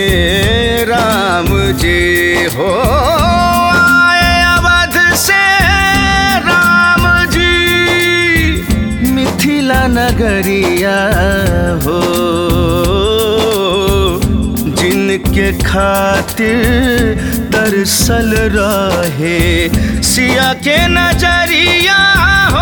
राम जी हो आए अवध से राम जी मिथिला नगरिया हो जिनके खातिर तरसल रहे सिया के नजरिया हो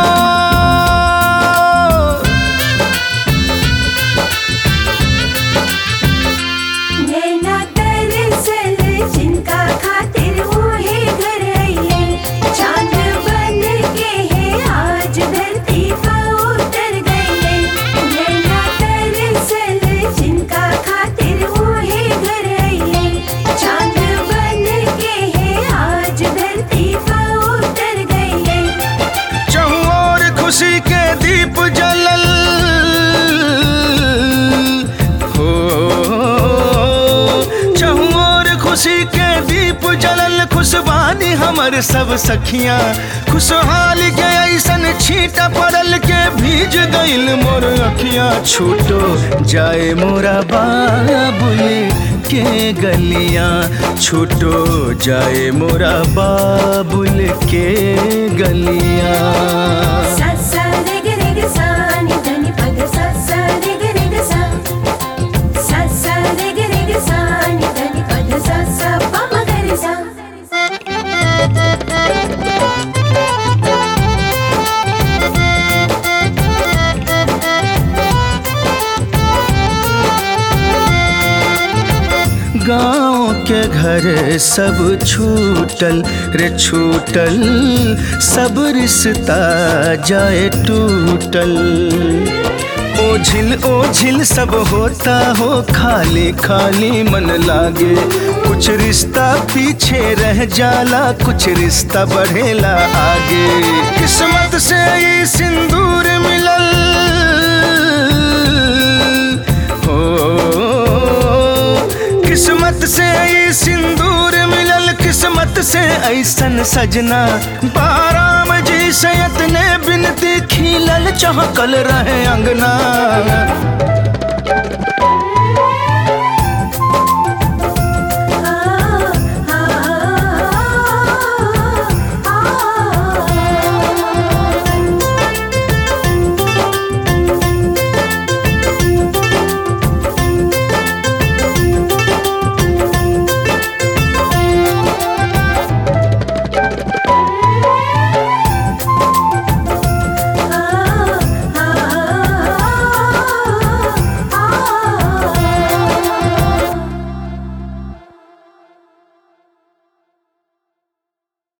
नैना तरसल जिनका खातिर ओहे घर आइए चांद बन के है आज धरती पर उतर गए नैना तरसल जिनका खातिर ओहे घर आइए चांद बन के है आज धरती पर उतर गए चहुओर खुशी के दीप जलल हो चहुओर खुशी के दीप जलल खुशबानी हमर सब सखियां खुशहाल के ऐसन छीटा पड़ल के भीज गइल मोर अखियां छूटो जाए मोरा बाबुल के गलियां छूटो जाए मोरा बाबुल के गलियां सा सा रे ग रे ग सा नि ध नि प ग सा सा रे ग रे ग सा सा सा रे ग रे ग सा नि ध नि प ग सा सा प म ग रे सा गाँव के घर सब छूटल रे छूटल सब रिश्ता जाए टूटल ओझिल ओझिल सब होता हो खाली खाली मन लागे कुछ रिश्ता पीछे रह जाला कुछ रिश्ता बढ़ेला आगे किस्मत से ये सिंदूर मिलल हो किस्मत से ये सिंदूर मिलल किस्मत से ऐसन सजना बाराम जी सयत ने बिनती खिलल चहकल रहे अंगना